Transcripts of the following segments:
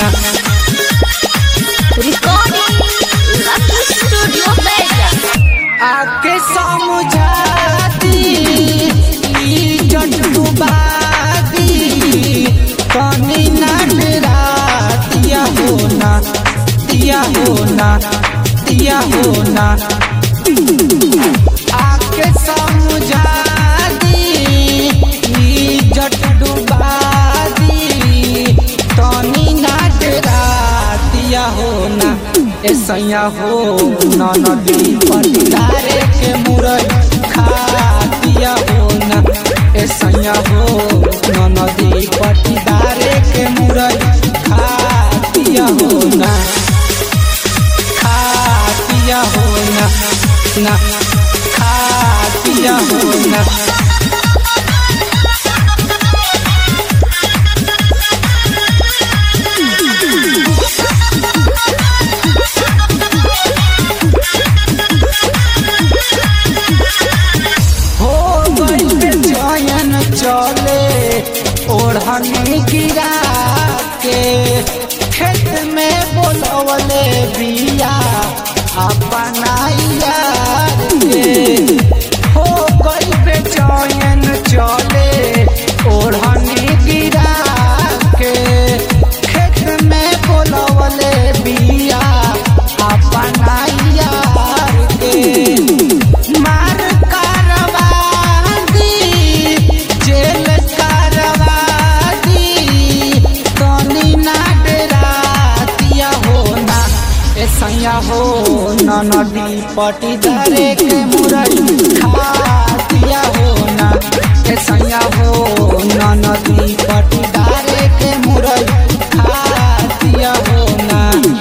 ना Recording Lucky Studio Vegas. आके समझाती इज्जत डुबादी तनी ना डरातिया हो ना दिया हो ना दिया हो ना आके समझा दी इज्जत डुबादी तनी ना डरातिया हो ना ऐसा हो ना नदी पटिदारे के मुरई खातिया हो ना ऐसा हो ना नदी पटिदारे के मुरई खातिया हो ना खातिया हो ना ना खातिया हो ना हो गई चयन चले ओढ़नी गिरा के खेत में बोलवले बिया अपना यार के हो गई बेचैन चले ओढ़नी गिरा के खेत में बोलवले बिया अपना यार के मार कारवादी जेल कारवादी तनी ना डरातिया हो ना ऐसा हो ना नदी पटीदारे के मुरई खातिया हो ना ऐसा हो ना नदी पटीदारे के मुरई खातिया हो ना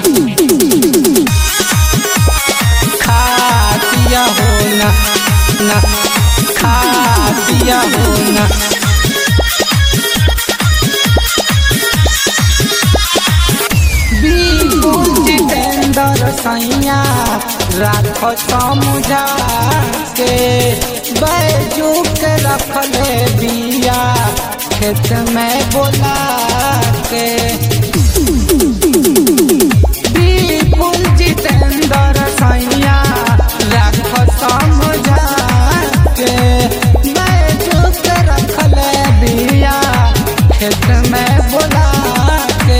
खातिया हो ना ना खातिया हो ना बिल्कुल जितेंद्र सैया राख समझा के बैजू के रखले बिया खेत में बोला के बिल्कुल जितेंद्र सैया राख समझा के बैजू के रखले बिया खेत में बोला के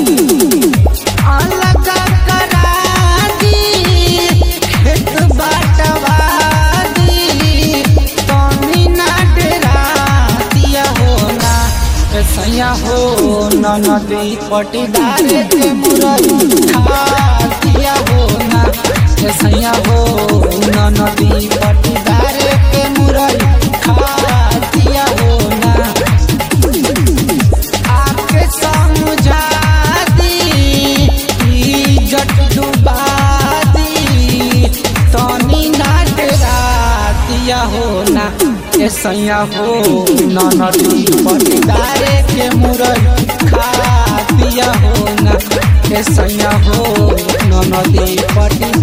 अलग करा दी खेत बाटवा दी तनी ना डरातिया हो ना सैया हो न नदी पटीदार के मुरई खातिया हो ना सैया हो न नदी पटीदार के मुरई खातिया हो ना आके समझा दी इज्जत डुबा दी तनी ना डरातिया हो ना ऐसा हो न नदी पटीदारे के मुरई खातिया हो ना ऐसा हो न नदी पटी